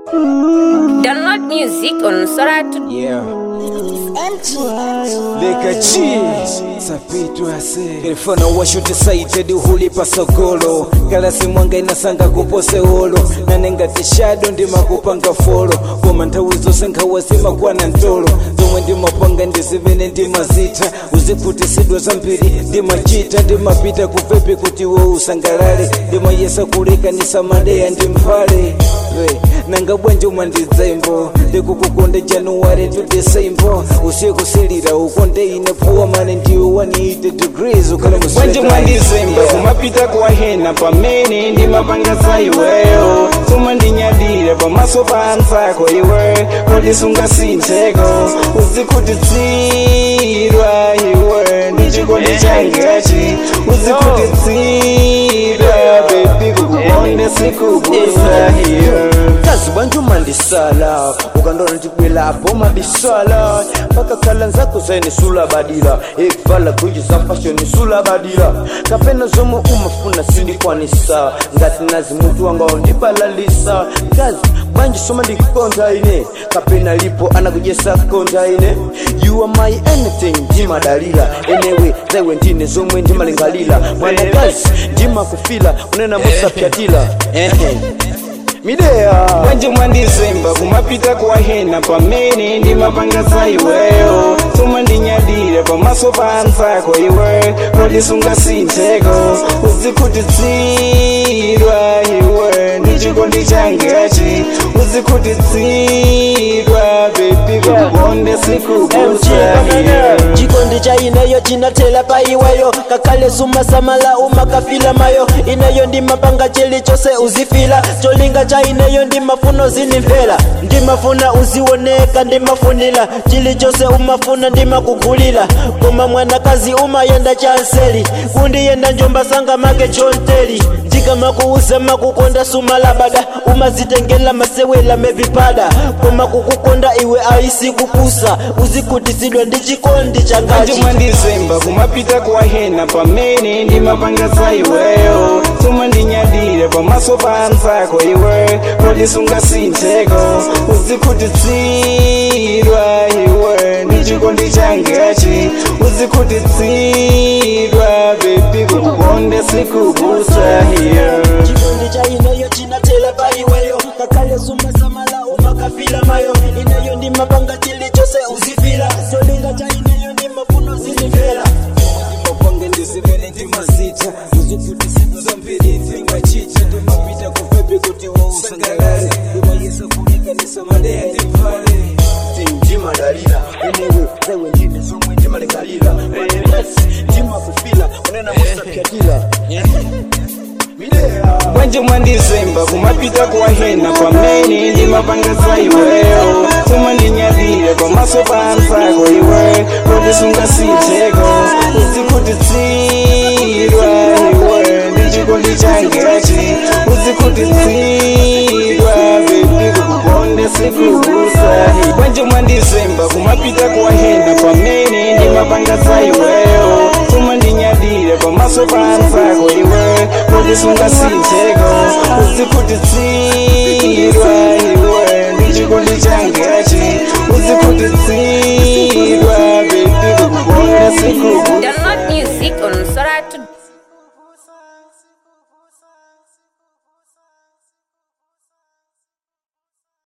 Download music on Soratu. Yeah. Leka G Sapito ase Telefona washuti saitedi hulipa sogolo Galasi mwanga inasanga kupose holo Nanenga tishado ndima kupanga folo Koma nthawi zonse nkhawazima kwana ntolo Zomwe ndimapanga ndizivene ndimazita Uzikutisidwa zambiri ndimachita Ndimapita kupepi kuti we usangalale Ndimayesa kulekanisa madeya ndimphale Hey, nanga bwanji umandidzaimbo ndikukukonde january to december usikusilira ukonde ine puwa mane ndiwe 180 degrees ukhala bwanji mwandizemba kumapita kuwahena pamene ndimapanga za iweyo soma ndinyadire pamaso pa anzako iwe kodisunga sintheko uzikutitsidwa iwe ndichikondi changachi uzikutitsidwa bebi kukukonde sikubusa hiyo kazi bwanji umandisala ukandona ndibwelapo mabisala mpaka khala nzako zaine sulabadila ekuvala guji za fashoni sulabadila kapena zomwe umafuna sindikwanisa ngati nazi mutu wanga undibalalisa kazi bwanji soma ndikukonda ine kapena lipo anakujesa konda ine you are my anything ndimadalila enewe zaiwe ndine zomwe ndimalingalila mwanakazi ndimakufila unena musapyatila ehe mideya bwanji mwandizemba kumapita kuwahena pamene ndimapanga za iweyo soma ndinyadire pamaso pa anzako iwe kodisunga sintheko uzikutitsidwa iwe ndichikondi changachi uzikutitsidwa bebi kukukonde sikubusa hiyo chikondi cha ineyo chinatela pa iweyo kakale sumasamala umakafila mayo ineyo ndimapanga chilichonse uzifila cholinga cha ineyo ndimafuno zinimvera ndimafuna uzioneka ndimafunila chilichonse umafuna ndimakugulila koma mwanakazi umayenda chanseli kundiyenda njomba sanga make chonteli ndikamakuuza makukonda sumalabada umazitengela masewela mevipada koma kukukonda iwe aisikukusa uzikutisidwa ndi chikondi bwanji changachi mwandizemba kumapita kuwahena pamene ndimapanga za iweyo soma ndinyadire pamaso pa anzako iwe kodisunga sintheko uzikutitsidwa iwe ndichikondi changachi uzikutitsidwa bebi kukukonde sikubusa hiyo chikondi cha ineyo chinatela pa iweyo kakale sumasamala umakafila mayo ineyo ndimapanga chilichonse uzifila cholinga cha ineyo ndimafuno zinimvera mapanga ndizivene ndimazita uzikutisidwa zambiri ndimachita ndimapita kupepi kuti we usangalale ndimayesa kulekanisa madeya ndimphale ndimadalila enewe zaiwe ndine zomwe ndimalingalila mwanakazi ndimakufila unena musapyatila mideya bwanji mwandizemba kumapita kuwahena pamene ndimapanga za iweyo soma ndinyadire pamaso pa anzako iwe kodisunga sintheko uzikutitsidwa iwe ndichikondi changachi uzikutitsidwa bebi kukukonde sikubusa bwanji mwandizemba kumapita kuwahena pamene ndimapanga za iweyo soma ndinyadire pamaso pa anzako iwe kodisunga sintheko uzikutitsidwa